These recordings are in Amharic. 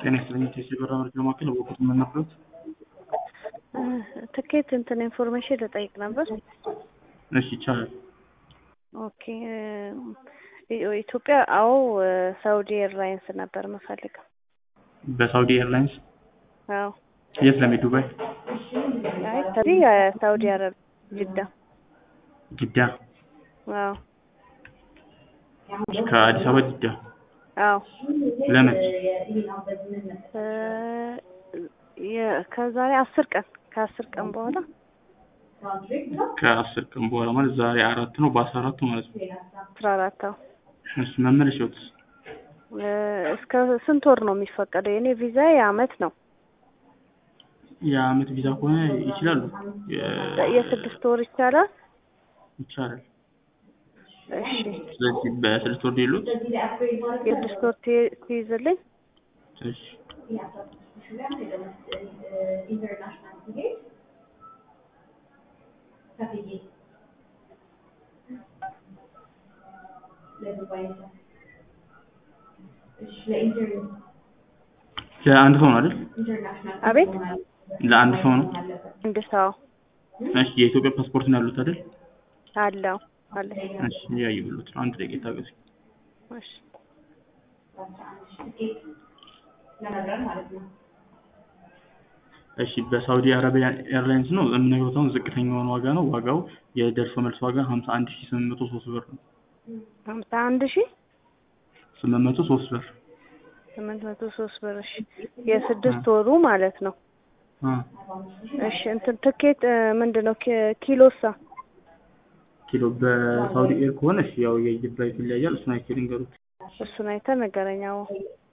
ጤና ይስጥልኝ ቴሲ ብራ መረጃ ማዕከል በወቅቱ ምን ነበሩት? ትኬት እንትን ኢንፎርሜሽን ልጠይቅ ነበር። እሺ ይቻላል። ኦኬ ኢትዮጵያ አዎ ሳውዲ ኤርላይንስ ነበር የምፈልገው። በሳውዲ ኤርላይንስ አዎ የት ለመሄድ ዱባይ? አይ ከዚህ ሳውዲ አረብ ጅዳ። ጅዳ አዎ ከአዲስ አበባ ጅዳ አዎ ለምን? እ የ- ከዛሬ አስር ቀን ከአስር ቀን በኋላ ከአስር ቀን በኋላ ማለት ዛሬ አራት ነው በአስራ አራቱ ማለት ነው። አስራ አራት አዎ እሱ መመለሻውስ እ እስከ ስንት ወር ነው የሚፈቀደው? የኔ ቪዛ የአመት ነው። የአመት ቪዛ ከሆነ ይችላሉ። የ- የስድስት ወር ይቻላል? ይቻላል። እሺ ስለዚህ በስድስት ወር ሌሎት የስድስት ወር ትይ- ትይዝልኝ? እሺ ለአንድ ሰው ነው አይደል? አቤት ለአንድ ሰው ነው። አንድ ሰው እሺ የኢትዮጵያ ፓስፖርት ነው ያሉት አይደል? አለው አለ። እሺ እያየሁት ነው። አንድ ደቂቃ ታገሱ። እሺ እሺ በሳውዲ አረቢያ ኤርላይንስ ነው የምነግሮት አሁን ዝቅተኛውን ዋጋ ነው። ዋጋው የደርሶ መልስ ዋጋ ሀምሳ አንድ ሺ ስምንት መቶ ሶስት ብር ነው። ሀምሳ አንድ ሺህ ስምንት መቶ ሶስት ብር ስምንት መቶ ሶስት ብር። እሺ የስድስት ወሩ ማለት ነው። አ እሺ እንትን ትኬት እ ምንድን ነው ኪ- ኪሎሳ? ኪሎ በሳውዲ ኤር ከሆነ እሺ ያው የአየር ፍላይት ይለያያል። እሱን አይቼ ልንገሩት። እሱን አይተህ ንገረኝ። አዎ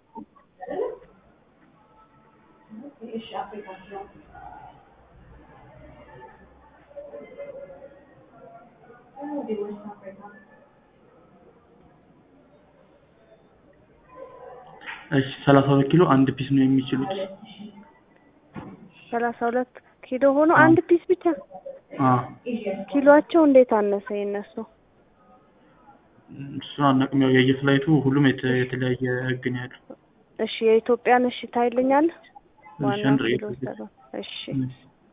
እሺ ሰላሳ ሁለት ኪሎ አንድ ፒስ ነው የሚችሉት። ሰላሳ ሁለት ኪሎ ሆኖ አንድ ፒስ ብቻ? አ ኪሎአቸው እንዴት አነሰ የነሱ? እሱን አናውቅም። ያው የአየር ፍላይቱ ሁሉም የተ- የተለያየ ህግ ነው ያለው። እሺ የኢትዮጵያን እሺ ታይልኛለህ? እሺ ዋናው አንድ ኪሎ ደቂቃ ሰባ እሺ እሺ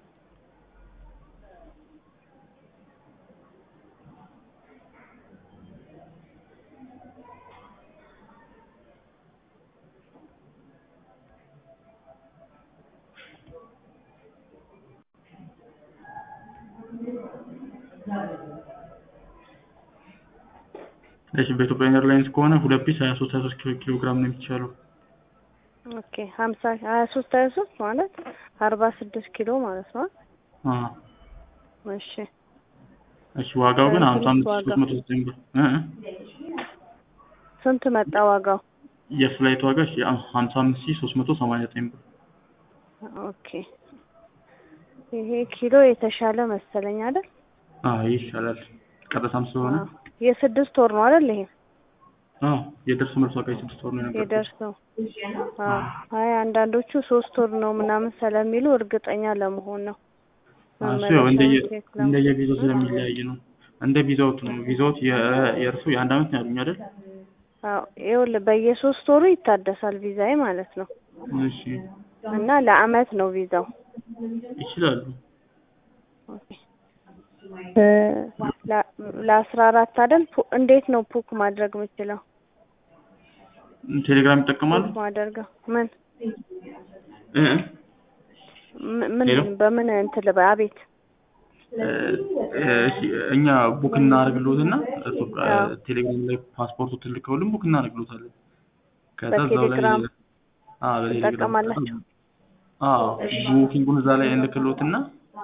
እሺ በኢትዮጵያ ኤርላይንስ ከሆነ ሁለት ፒስ ሀያ ሶስት ሀያ ሶስት ኪሎ ኪሎ ግራም ነው የሚቻለው። ኦኬ ሀምሳ ሀያ ሶስት ሀያ ሶስት ማለት አርባ ስድስት ኪሎ ማለት ነው። አ እሺ እሺ ዋጋው ግን ሀምሳ አምስት ሺ ዋጋ? ሶስት መቶ ዘጠኝ ብር እ እ ስንት መጣ ዋጋው? የፍላይት ዋጋ እሺ ሀምሳ አምስት ሺ ሶስት መቶ ሰማንያ ዘጠኝ ብር ኦኬ ይሄ ኪሎ የተሻለ መሰለኝ አይደል? አዎ ይሻላል። ቀጥታም ስለሆነ አዎ። የስድስት ወር ነው አይደል? ይሄ አዎ የደርሶ መልስ ዋጋ የስድስት ወር ነው የነበረው። የደርሰው አዎ። አይ አንዳንዶቹ ሶስት ወር ነው ምናምን ስለሚሉ እርግጠኛ ለመሆን ነው። እሱ ያው እንደየ መመለሻውን ቼክ ለማድረግ። እንደየ ቪዛው ስለሚለያይ ነው። እንደ ቪዛውት ነው። ቪዛውት የ- የእርሱ የአንድ አመት ነው ያሉኝ አይደል? አዎ ይኸውልህ በየሶስት ወሩ ይታደሳል ቪዛዬ ማለት ነው። እሺ እና ለአመት ነው ቪዛው። ይችላሉ። ኦኬ እ ለ- ለአስራ አራት አይደል? ፑ- እንዴት ነው ፑክ ማድረግ የምችለው? ቴሌግራም ይጠቀማሉ? ፑክ ማደርገው ምን እ እ ም- ምን ሄሎ? በምን እንትን ልበል? አቤት እ እሺ እኛ ቡክ እናደርግልዎትና እሱ አዎ። ቴሌግራም ላይ ፓስፖርቱ ትልከውልን ቡክ እናደርግልዎታለን። ከዛ እዛው ላይ በቴሌግራም አዎ በቴሌግራም ትጠቀማላችሁ? አዎ ቡኪንጉን እዛ ላይ እንልክልዎትና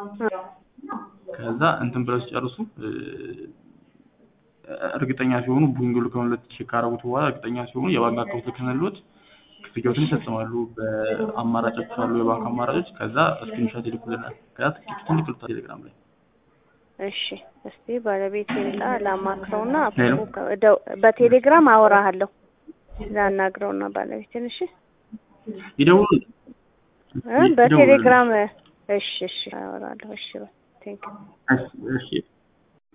ከዛ እንትን ብለው ሲጨርሱ እ እርግጠኛ ሲሆኑ ቡኪንግ ልከውለት ቼክ ካደረጉት በኋላ እርግጠኛ ሲሆኑ የባንክ አካውንት ልከንልዎት ክፍያዎትን ይፈጽማሉ። በአማራጮች አሉ የባንክ አማራጮች። ከዛ ስክሪንሾት ይልኩልናል። ከዛ ትኬቱን ይልኩልታል ቴሌግራም ላይ። እሺ እስቲ ባለቤቴ ላ ላማክረውና ሄሎ? ፑክ እደው- በቴሌግራም አወራሃለሁ ላናግረውና ባለቤቴን እሺ ይደውሉ እ በቴሌግራም እሺ እሺ አወራለሁ እሺ ቴንክ እሺ እሺ